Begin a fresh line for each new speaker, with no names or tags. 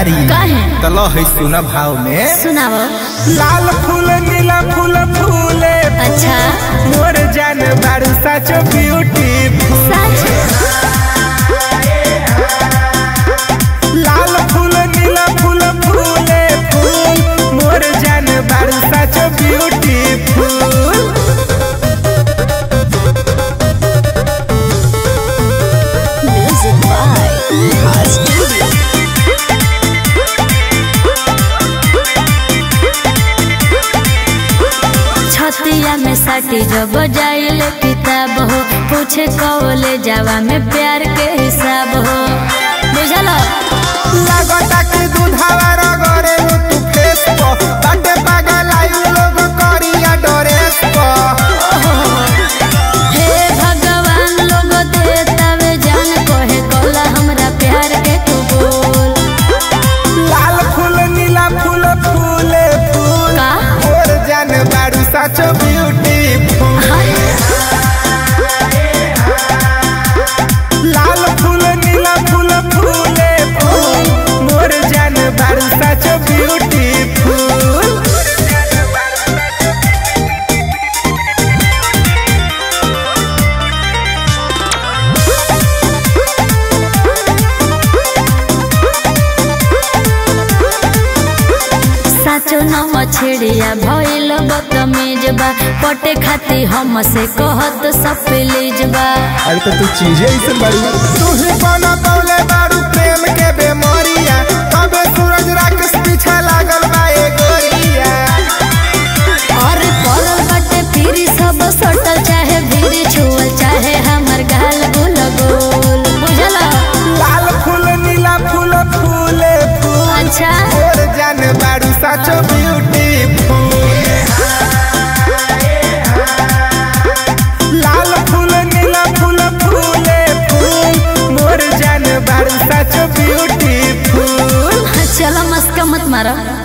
बाड़ी
काहे?
तलो है सुना भाव में
सुनाओ
लाल फूल नीला फूल फूले
अच्छा
मोर जान बारू साचो ब्यूटी
सच
लाल फूल नीला फूल फूले फूल मोर जान बारू साचो ब्यूटी फूल
म्यूजिक बाय छतिया में साटी जब जाइल किताब हो पूछे कौले जावा में प्यार के हिसाब हो बुझल
लागता कि दूधावा रगरे तू फेस को बाटे पागल आई लोग करिया डरेस को
हे भगवान लोग देतावे जान कोहे कोला हमरा प्यार के कबूल
लाल फूल नीला फूल फूले फूल
का
मोर जान बारू साचो ब्यूटी लाल फूल नीला फूल फूले फूल मोर जान बारू साचो ब्यूटी फूल
साचो न मछड़िया भइल बदतमीज बा पटे खाती हम से कहत सब प्लीज बा
अरे तो तू चीजें ऐसे बारू तू ही बना पौले बारू प्रेम के बेमरिया कबे सूरज राकेश पीछे लागल बा ए गोरिया
और पड़ल बाटे फिरी सब सटल चाहे भीरी छुअल चाहे हमर गाल गुल गोल बुझल
लाल फूल नीला फूल फूले फूल
अच्छा
और जान बारू साचो ब्यूटी लाल फूल नीला फूल फूले फूल मोर जान बारू साचो ब्यूटी फूल
चलो मस्का मत मारो